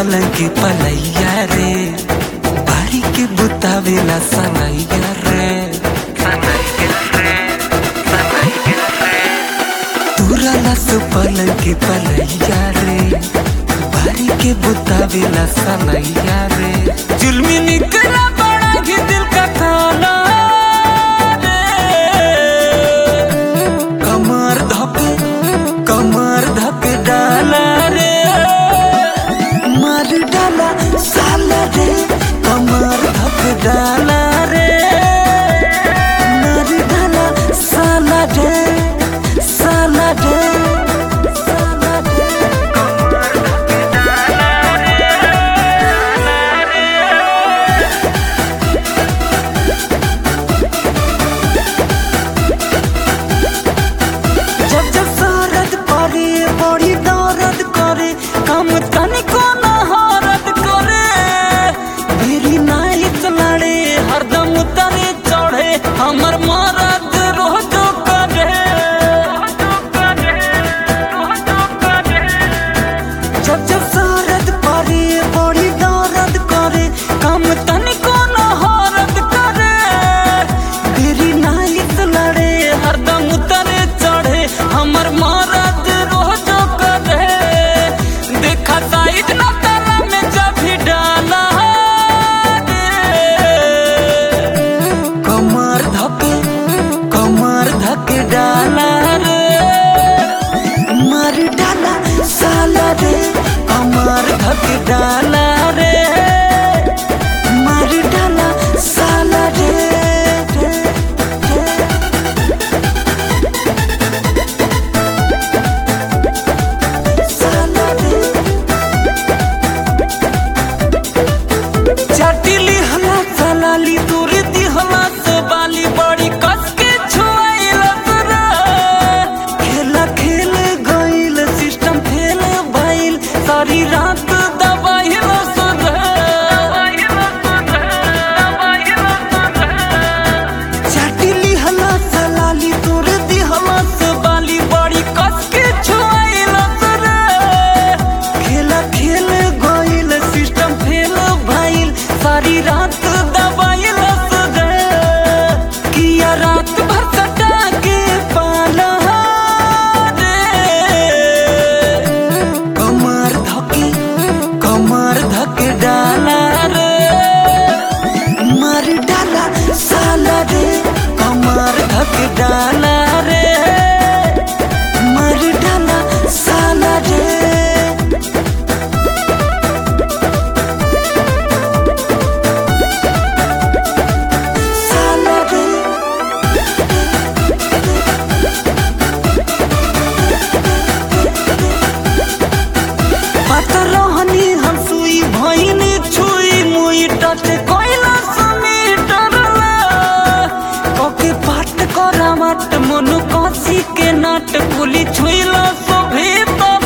पलंग पलैया रे बारी के बुतावेला सनैया रे तुरला सु पलंग पलैया रे बारी के बुतावेला सनैया रे जुल्मी निकला बड़ा ही दिल का खाना रे कमर धके कमर धक डाला रे मार डाला साला रे कमर धक डाला रे मार डाला साला रे साला रे साला रे कमर धक डाला रे जब जब सरद पड़े बड़ी दर्द करे कम तनिको न हरद करे मेरी नाइट लड़े हरदम तने चढ़े हमर मरद रोज करे जब जब सरद पड़े बड़ी दर्द करे कम तनिको न हरद करे मेरी नाइट लड़े हरदम तने चढ़े हमर मरद रोज करे देखा साइड न तारा में जब भी डाला रे कमर धके कमर धके डाला रे मर डाला साला रे कमर धके डाला रे मर डाला साला रे रे, रे। साला रे चटिली हला चलाली दूरी दी हला से बाली बड़ी कस के छुआइला तोरा खेला खेल गइल सिस्टम फेल भइल सारी रात दबाइल चटिली हला चलाली दूरी दी हला से बाली बड़ी कस के छुआइला तोरा खेला खेल गइल सिस्टम फेल भइल सारी रात दबाइल किया रात भर सटा के पाला रे कमर धके कमर धके डाला रे मर डाला साला रे कमर धके डाला रे मर डाला साला रे साला रे पता रहनी हम सुई भइनी छुई मुई टच कोइला समी डरला कके पाट करा मट मनु कासी के नाट पुली छुइला सो भीतर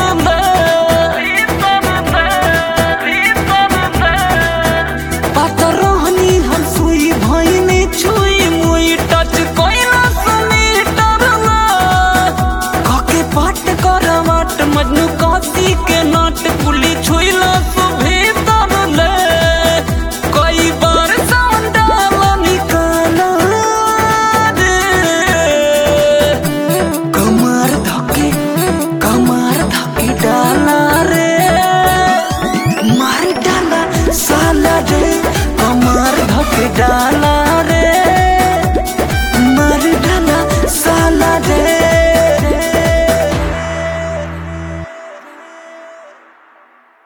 पता रहनी हम सुई भइनी छुई मुई टच कोइला समी डरला काके पाट करवाट मजनू काशी के नाट पुली छुइला सो भीतर ले कई बार सांडाल निकाला रे कमर धके कमर धके डाला रे मार डाला साला रे कमर धके डाला